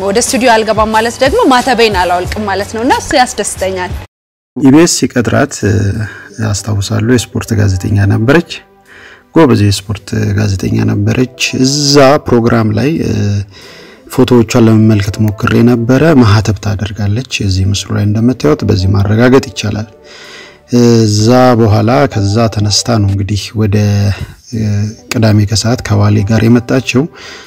ወደ ስቱዲዮ አልገባም ማለት ደግሞ ማተቤን አላወልቅም ማለት ነው እና እሱ ያስደስተኛል። ኢቢኤስ ሲቀጥራት አስታውሳለሁ። የስፖርት ጋዜጠኛ ነበረች። ጎበዝ የስፖርት ጋዜጠኛ ነበረች። እዛ ፕሮግራም ላይ ፎቶዎቿን ለመመልከት ሞክሬ ነበረ። ማህተብ ታደርጋለች። እዚህ ምስሉ ላይ እንደምታዩት በዚህ ማረጋገጥ ይቻላል። እዛ በኋላ ከዛ ተነስታ ነው እንግዲህ ወደ ቅዳሜ ከሰዓት ከዋሌ ጋር የመጣችው።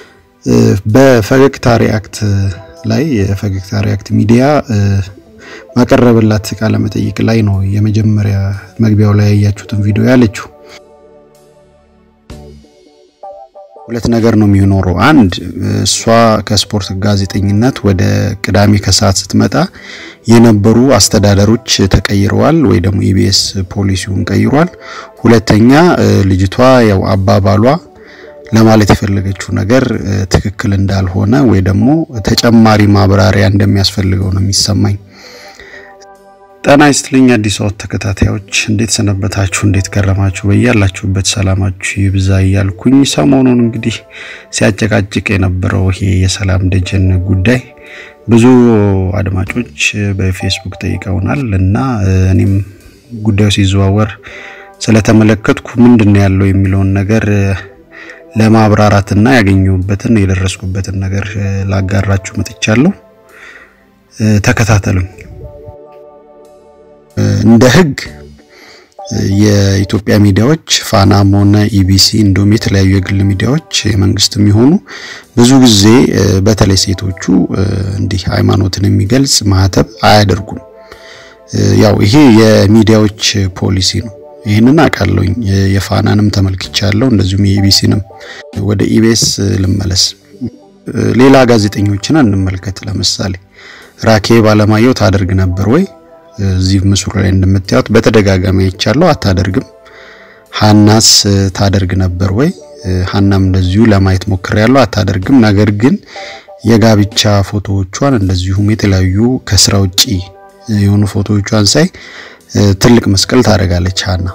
በፈገግታ ሪአክት ላይ የፈገግታ ሪአክት ሚዲያ ማቀረበላት ቃለ መጠይቅ ላይ ነው የመጀመሪያ መግቢያው ላይ ያያችሁትን ቪዲዮ ያለችው። ሁለት ነገር ነው የሚኖረው። አንድ እሷ ከስፖርት ጋዜጠኝነት ወደ ቅዳሜ ከሰዓት ስትመጣ የነበሩ አስተዳደሮች ተቀይረዋል፣ ወይ ደግሞ ኢቢኤስ ፖሊሲውን ቀይሯል። ሁለተኛ ልጅቷ ያው አባባሏ ለማለት የፈለገችው ነገር ትክክል እንዳልሆነ ወይ ደግሞ ተጨማሪ ማብራሪያ እንደሚያስፈልገው ነው የሚሰማኝ። ጤና ይስጥልኝ አዲስ አበባ ተከታታዮች እንዴት ሰነበታችሁ? እንዴት ከረማችሁ? በያላችሁበት ሰላማችሁ ይብዛ እያልኩኝ ሰሞኑን እንግዲህ ሲያጨቃጭቅ የነበረው ይሄ የሰላም ደጀን ጉዳይ ብዙ አድማጮች በፌስቡክ ጠይቀውናል እና እኔም ጉዳዩ ሲዘዋወር ስለተመለከትኩ ምንድን ነው ያለው የሚለውን ነገር ለማብራራትና ያገኘሁበትን የደረስኩበትን ነገር ላጋራችሁ መጥቻለሁ። ተከታተሉኝ። እንደ ሕግ የኢትዮጵያ ሚዲያዎች ፋናም ሆነ ኢቢሲ እንዲሁም የተለያዩ የግል ሚዲያዎች የመንግስት የሚሆኑ ብዙ ጊዜ በተለይ ሴቶቹ እንዲህ ሃይማኖትን የሚገልጽ ማህተብ አያደርጉም። ያው ይሄ የሚዲያዎች ፖሊሲ ነው። ይህንን አውቃለሁኝ። የፋናንም ተመልክቻለሁ፣ እንደዚሁም የኢቢሲንም። ወደ ኢቢኤስ ልመለስ። ሌላ ጋዜጠኞችን እንመልከት። ለምሳሌ ራኬብ አለማየሁ ታደርግ ነበር ወይ? እዚህ ምስሉ ላይ እንደምታዩት በተደጋጋሚ አይቻለሁ፣ አታደርግም። ሀናስ ታደርግ ነበር ወይ? ሀናም እንደዚሁ ለማየት ሞክሬያለሁ፣ አታደርግም። ነገር ግን የጋብቻ ፎቶዎቿን እንደዚሁም የተለያዩ ከስራ ውጪ የሆኑ ፎቶዎቿን ሳይ ትልቅ መስቀል ታደርጋለች ሀና።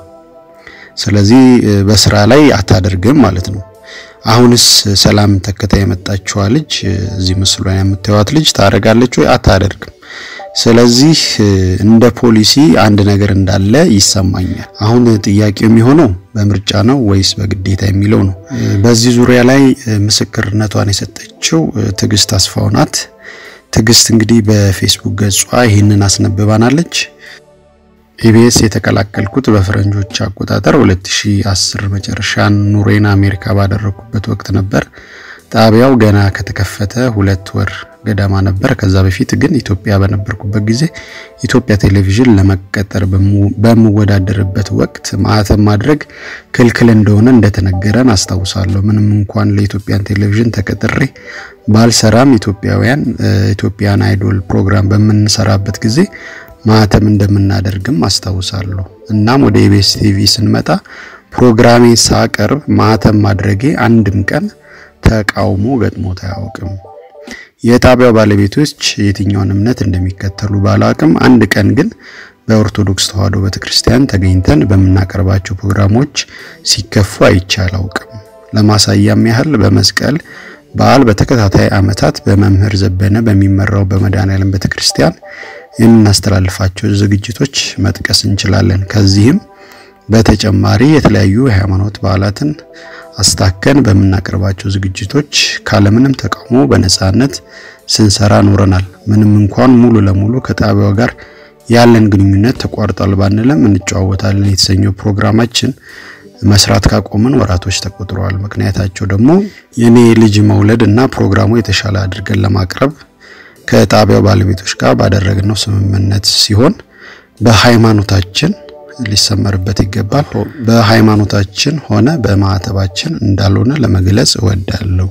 ስለዚህ በስራ ላይ አታደርግም ማለት ነው። አሁንስ ሰላም ተከታይ የመጣችዋ ልጅ እዚህ ምስሉ ላይ የምታዩት ልጅ ታደርጋለች ወይ? አታደርግም። ስለዚህ እንደ ፖሊሲ አንድ ነገር እንዳለ ይሰማኛል። አሁን ጥያቄው የሚሆነው በምርጫ ነው ወይስ በግዴታ የሚለው ነው። በዚህ ዙሪያ ላይ ምስክርነቷን የሰጠችው ትዕግስት አስፋው ናት። ትዕግስት እንግዲህ በፌስቡክ ገጿ ይህንን አስነብባናለች። ኢቢኤስ የተቀላቀልኩት በፈረንጆች አቆጣጠር 2010 መጨረሻ ኑሮዬን አሜሪካ ባደረኩበት ወቅት ነበር። ጣቢያው ገና ከተከፈተ ሁለት ወር ገደማ ነበር። ከዛ በፊት ግን ኢትዮጵያ በነበርኩበት ጊዜ ኢትዮጵያ ቴሌቪዥን ለመቀጠር በምወዳደርበት ወቅት ማህተም ማድረግ ክልክል እንደሆነ እንደተነገረን አስታውሳለሁ። ምንም እንኳን ለኢትዮጵያን ቴሌቪዥን ተቀጥሬ ባልሰራም ኢትዮጵያውያን ኢትዮጵያን አይዶል ፕሮግራም በምንሰራበት ጊዜ ማህተም እንደምናደርግም አስታውሳለሁ። እናም ወደ ኢቢኤስ ቲቪ ስንመጣ ፕሮግራሜ ሳቀርብ ማህተም ማድረጌ አንድም ቀን ተቃውሞ ገጥሞት አያውቅም። የጣቢያው ባለቤቶች የትኛውን እምነት እንደሚከተሉ ባላውቅም አንድ ቀን ግን በኦርቶዶክስ ተዋሕዶ ቤተክርስቲያን ተገኝተን በምናቀርባቸው ፕሮግራሞች ሲከፉ አይቼ አላውቅም። ለማሳያም ያህል በመስቀል በዓል በተከታታይ ዓመታት በመምህር ዘበነ በሚመራው በመድኃኔዓለም ቤተክርስቲያን የምናስተላልፋቸው ዝግጅቶች መጥቀስ እንችላለን። ከዚህም በተጨማሪ የተለያዩ የሃይማኖት በዓላትን አስታከን በምናቀርባቸው ዝግጅቶች ካለምንም ተቃውሞ በነጻነት ስንሰራ ኖረናል። ምንም እንኳን ሙሉ ለሙሉ ከጣቢያው ጋር ያለን ግንኙነት ተቋርጧል ባንልም እንጨዋወታለን የተሰኘው ፕሮግራማችን መስራት ካቆምን ወራቶች ተቆጥረዋል። ምክንያታቸው ደግሞ የኔ ልጅ መውለድ እና ፕሮግራሙ የተሻለ አድርገን ለማቅረብ ከጣቢያው ባለቤቶች ጋር ባደረግነው ስምምነት ሲሆን በሃይማኖታችን ሊሰመርበት ይገባል። በሃይማኖታችን ሆነ በማዕተባችን እንዳልሆነ ለመግለጽ እወዳለሁ።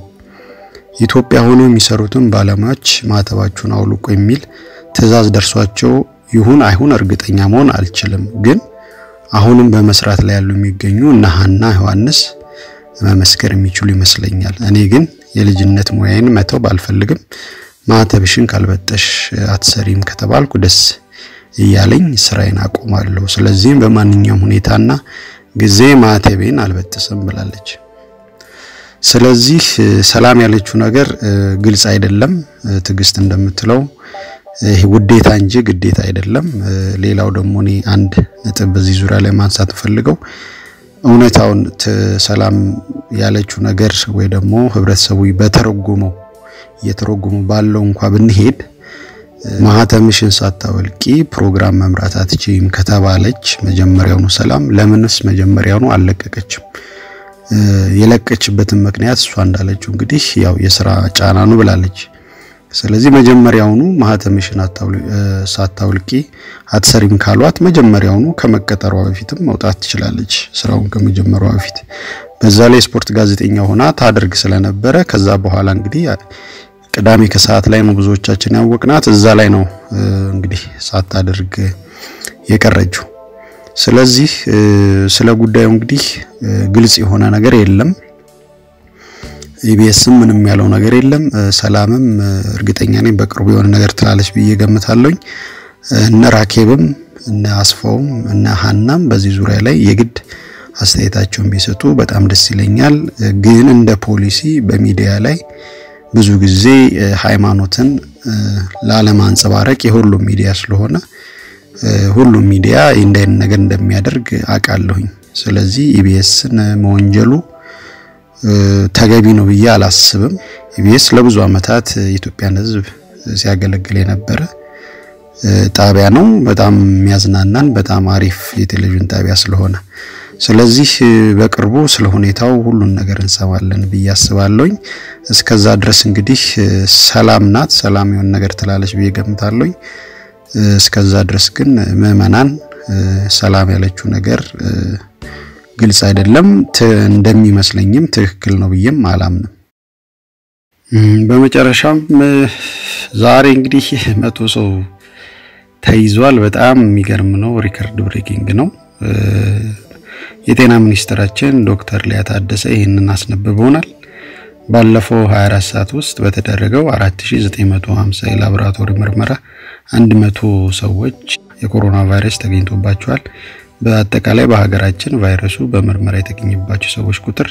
ኢትዮጵያ ሆኖ የሚሰሩትን ባለሙያዎች ማዕተባችሁን አውልቁ የሚል ትዕዛዝ ደርሷቸው ይሁን አይሁን እርግጠኛ መሆን አልችልም። ግን አሁንም በመስራት ላይ ያሉ የሚገኙ እነ ሀና ዮሐንስ መመስከር የሚችሉ ይመስለኛል። እኔ ግን የልጅነት ሙያዬን መተው ባልፈልግም ማዕተብሽን ካልበጠሽ አትሰሪም ከተባልኩ ደስ እያለኝ ስራዬን አቆማለሁ። ስለዚህም በማንኛውም ሁኔታና ጊዜ ማዕተቤን አልበጥስም ብላለች። ስለዚህ ሰላም ያለችው ነገር ግልጽ አይደለም። ትዕግስት እንደምትለው ይሄ ውዴታ እንጂ ግዴታ አይደለም። ሌላው ደግሞ እኔ አንድ ነጥብ በዚህ ዙሪያ ላይ ማንሳት ፈልገው እውነታውን ሰላም ያለችው ነገር ወይ ደግሞ ህብረተሰቡ በተረጎመው እየተረጎሙ ባለው እንኳ ብንሄድ ማህተምሽን ሳታወልቂ ፕሮግራም መምራት አትችይም ከተባለች መጀመሪያውኑ ሰላም ለምንስ መጀመሪያውኑ አልለቀቀችም? የለቀችበትን ምክንያት እሷ እንዳለችው እንግዲህ ያው የስራ ጫና ነው ብላለች። ስለዚህ መጀመሪያውኑ ማህተምሽን ሳታውልቂ አትሰሪም ካሏት መጀመሪያውኑ ከመቀጠሯ በፊትም መውጣት ትችላለች፣ ስራውን ከመጀመሯ በፊት። በዛ ላይ ስፖርት ጋዜጠኛ ሆና ታደርግ ስለነበረ ከዛ በኋላ እንግዲህ ቅዳሜ ከሰዓት ላይ ነው ብዙዎቻችን ያወቅናት። እዛ ላይ ነው እንግዲህ ሳታደርግ የቀረችው። ስለዚህ ስለ ጉዳዩ እንግዲህ ግልጽ የሆነ ነገር የለም። ኢቢኤስም ምንም ያለው ነገር የለም። ሰላምም እርግጠኛ ነኝ በቅርቡ የሆነ ነገር ትላለች ብዬ ገምታለሁኝ። እነ ራኬብም እነ አስፋውም እነ ሀናም በዚህ ዙሪያ ላይ የግድ አስተያየታቸውን ቢሰጡ በጣም ደስ ይለኛል። ግን እንደ ፖሊሲ በሚዲያ ላይ ብዙ ጊዜ ሃይማኖትን ላለማንጸባረቅ የሁሉም ሚዲያ ስለሆነ ሁሉም ሚዲያ እንደ አይነት ነገር እንደሚያደርግ አውቃለሁኝ። ስለዚህ ኢቢኤስን መወንጀሉ ተገቢ ነው ብዬ አላስብም። ኢቢኤስ ለብዙ ዓመታት የኢትዮጵያን ሕዝብ ሲያገለግል የነበረ ጣቢያ ነው። በጣም የሚያዝናናን በጣም አሪፍ የቴሌቪዥን ጣቢያ ስለሆነ ስለዚህ በቅርቡ ስለ ሁኔታው ሁሉን ነገር እንሰማለን ብዬ አስባለሁኝ። እስከዛ ድረስ እንግዲህ ሰላም ናት፣ ሰላም የሆነ ነገር ትላለች ብዬ ገምታለሁኝ። እስከዛ ድረስ ግን ምዕመናን ሰላም ያለችው ነገር ግልጽ አይደለም፣ እንደሚመስለኝም ትክክል ነው ብዬም አላምንም። በመጨረሻም ዛሬ እንግዲህ መቶ ሰው ተይዟል። በጣም የሚገርም ነው፣ ሪከርድ ብሬኪንግ ነው። የጤና ሚኒስትራችን ዶክተር ሊያ ታደሰ ይህንን አስነብበውናል። ባለፈው 24 ሰዓት ውስጥ በተደረገው 4950 የላቦራቶሪ ምርመራ 100 ሰዎች የኮሮና ቫይረስ ተገኝቶባቸዋል። በአጠቃላይ በሀገራችን ቫይረሱ በምርመራ የተገኘባቸው ሰዎች ቁጥር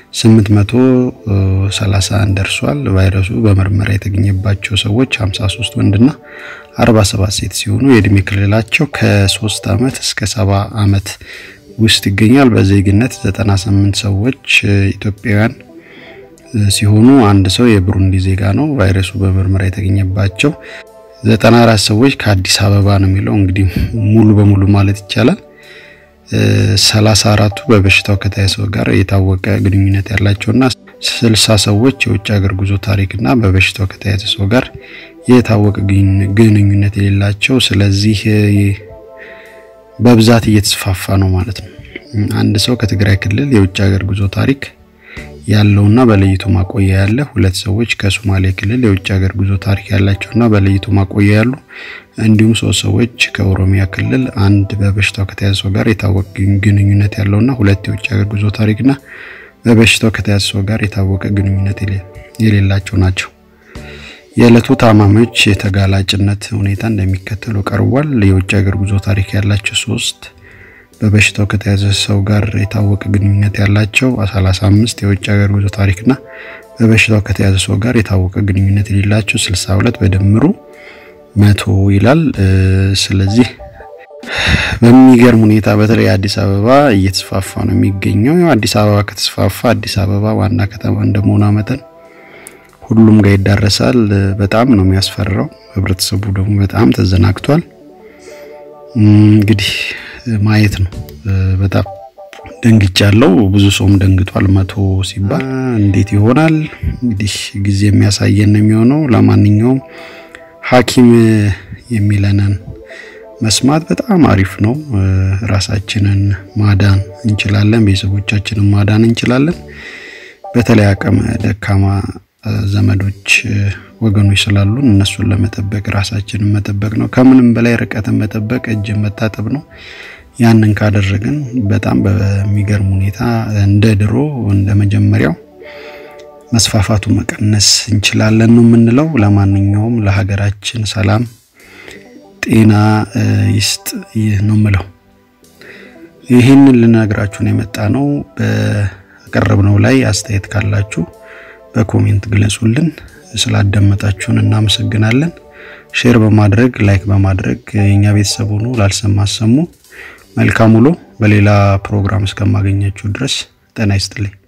831 ደርሷል። ቫይረሱ በምርመራ የተገኘባቸው ሰዎች 53 ወንድና 47 ሴት ሲሆኑ የእድሜ ክልላቸው ከ3 ዓመት እስከ 70 ዓመት ውስጥ ይገኛል። በዜግነት 98 ሰዎች ኢትዮጵያውያን ሲሆኑ አንድ ሰው የብሩንዲ ዜጋ ነው። ቫይረሱ በምርመራ የተገኘባቸው 94 ሰዎች ከአዲስ አበባ ነው የሚለው እንግዲህ ሙሉ በሙሉ ማለት ይቻላል። 34ቱ በበሽታው ከተያዘ ሰው ጋር የታወቀ ግንኙነት ያላቸውና 60 ሰዎች የውጭ ሀገር ጉዞ ታሪክና በበሽታው ከተያዘ ሰው ጋር የታወቀ ግንኙነት የሌላቸው ስለዚህ በብዛት እየተስፋፋ ነው ማለት ነው። አንድ ሰው ከትግራይ ክልል የውጭ ሀገር ጉዞ ታሪክ ያለውና በለይቶ ማቆያ ያለ፣ ሁለት ሰዎች ከሶማሌ ክልል የውጭ ሀገር ጉዞ ታሪክ ያላቸውና በለይቶ ማቆያ ያሉ፣ እንዲሁም ሶስት ሰዎች ከኦሮሚያ ክልል፣ አንድ በበሽታው ከተያዘ ሰው ጋር የታወቀ ግንኙነት ያለውና ሁለት የውጭ ሀገር ጉዞ ታሪክና በበሽታው ከተያዘ ሰው ጋር የታወቀ ግንኙነት የሌላቸው ናቸው። የዕለቱ ታማሚዎች የተጋላጭነት ሁኔታ እንደሚከተለው ቀርቧል። የውጭ ሀገር ጉዞ ታሪክ ያላቸው ሶስት በበሽታው ከተያዘ ሰው ጋር የታወቀ ግንኙነት ያላቸው 35 የውጭ ሀገር ጉዞ ታሪክና በበሽታው ከተያዘ ሰው ጋር የታወቀ ግንኙነት የሌላቸው 62 በድምሩ መቶ ይላል። ስለዚህ በሚገርም ሁኔታ በተለይ አዲስ አበባ እየተስፋፋ ነው የሚገኘው። አዲስ አበባ ከተስፋፋ አዲስ አበባ ዋና ከተማ እንደመሆኗ መጠን ሁሉም ጋር ይዳረሳል። በጣም ነው የሚያስፈራው። ህብረተሰቡ ደግሞ በጣም ተዘናግቷል። እንግዲህ ማየት ነው። በጣም ደንግጫለሁ። ብዙ ሰውም ደንግጧል። መቶ ሲባል እንዴት ይሆናል? እንግዲህ ጊዜ የሚያሳየን ነው የሚሆነው። ለማንኛውም ሐኪም የሚለንን መስማት በጣም አሪፍ ነው። ራሳችንን ማዳን እንችላለን፣ ቤተሰቦቻችንን ማዳን እንችላለን። በተለይ አቅመ ደካማ ዘመዶች ወገኖች ስላሉን እነሱን ለመጠበቅ ራሳችንን መጠበቅ ነው። ከምንም በላይ ርቀትን መጠበቅ እጅን መታጠብ ነው። ያንን ካደረግን በጣም በሚገርም ሁኔታ እንደ ድሮ እንደ መጀመሪያው መስፋፋቱ መቀነስ እንችላለን ነው የምንለው። ለማንኛውም ለሀገራችን ሰላም ጤና ይስጥ ነው የምለው። ይህንን ልነግራችሁን የመጣ ነው በቀረብነው ላይ አስተያየት ካላችሁ በኮሜንት ግለጹልን። ስላዳመጣችሁን እናመሰግናለን። ሼር በማድረግ ላይክ በማድረግ የኛ ቤተሰብ ሆኑ። ላልሰማ አሰሙ። መልካም ውሎ። በሌላ ፕሮግራም እስከማገኛችሁ ድረስ ጤና ይስጥልኝ።